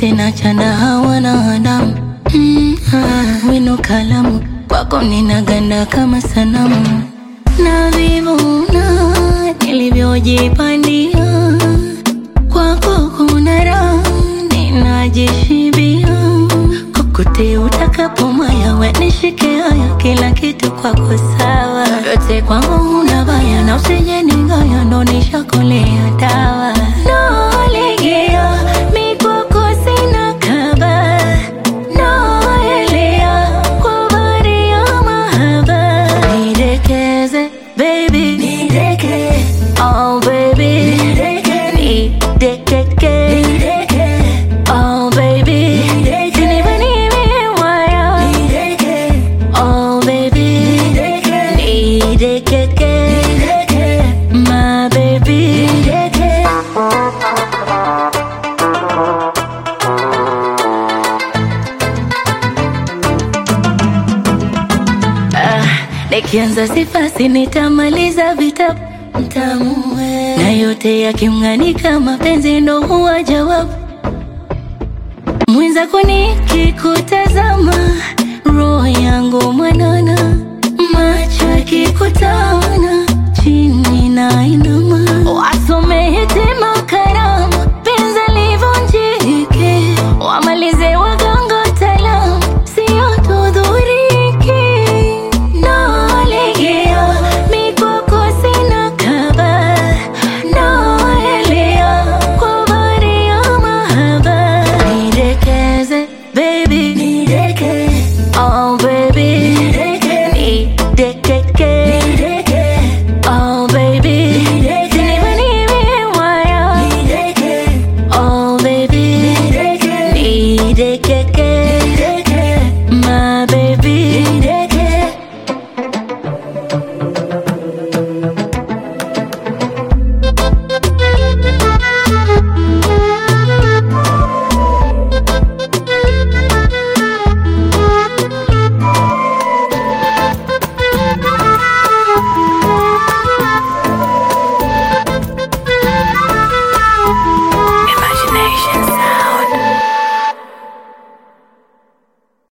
tena chana hawana adamu mm, ah, wino kalamu kwako ninaganda kama sanamu na vivuna nilivyojipandia kwako kuna raha ninajishibia kokote utakapomaya we nishike haya kila kitu kwako sawa yote kwangu una baya na usije ningaya ndo nishakolea dawa nalegea mikwako sina kaba naelea kwa bahari ya mahaba nidekeze baby nideke oh baby nideke nidekeke oh baby Nibanie waya oh baby nidekeke my baby Ah, nikianza sifasi nitamaliza vitabu mtamu we. na yote yakimng'anika mapenzi ndo huwa jawabu mwenzako nikikuta